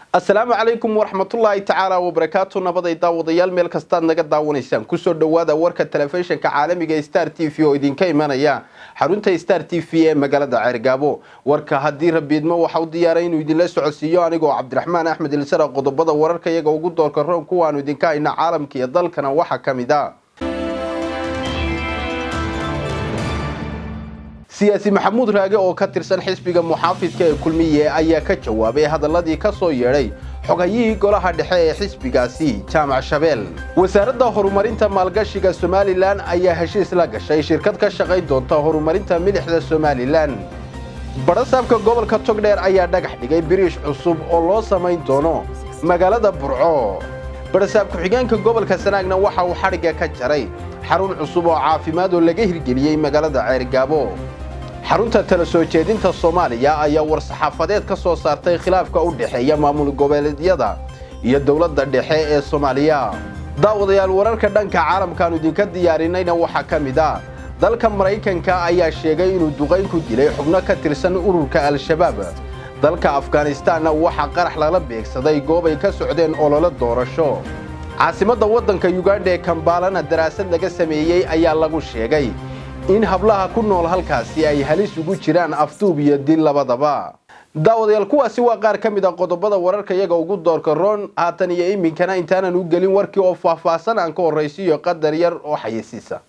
asalaamu calaykum waraxmatullaahi tacaala wabarakaatu nabaday daawadayaal meel kastaad naga daawanaysaan kusoo dhowaada warka telefishinka caalamiga star t v oo idinka imanaya xarunta star t v ee magaalada ceergaabo warka haddii rabiidmo waxa u diyaaray inuu idinla socodsiiyo anigoo cabdiraxmaan axmed ilsara qodobada wararka iyaga ugu doorka roon kuwaanu idinka hayna caalamka iyo dalkana waxaa ka mid a siyaasi maxamuud raage oo ka tirsan xisbiga muxaafidka ee kulmiye ayaa ka jawaabay hadaladii ka soo yeedhay xogayihii golaha dhexe ee xisbigaasi jaamac shabeel wasaaradda horumarinta maalgashiga somalilan ayaa heshiis la gashay shirkad ka shaqayn doonta horumarinta milixda somalilan badhasaabka gobolka togdheer ayaa dhagax dhigay biriish cusub oo loo samayn doono magaalada burco badhasaab ku-xigeenka gobolka sanaagna waxa uu xadhigga ka jaray xarun cusub oo caafimaad oo laga hirgeliyey magaalada ceergaabo xarunta tala soo jeedinta soomaaliya ayaa war-saxaafadeed ka soo saartay khilaafka u dhexeeya maamul goboleedyada iyo dowladda dhexe ee soomaaliya daawadayaal wararka dhanka caalamkaanu idinka diyaarinayna waxaa ka mid ah dalka maraykanka ayaa sheegay inuu duqayn ku dilay xubno ka tirsan ururka al-shabaab dalka afghanistaanna waxaa qarax lala beegsaday goob ay ka socdeen ololo doorasho caasimadda waddanka yugandha ee kambaalana daraasad laga sameeyey ayaa lagu sheegay in hablaha ku nool halkaasi ay halis ugu jiraan afduub iyo dil labadaba daawadayaal kuwaasi waa qaar ka mid a qodobada wararka iyaga ugu doorka roon haatan iyo iminkana intaanan u gelin warkii oo faahfaahsan aan ka horraysiiyo qadar yar oo xayisiisa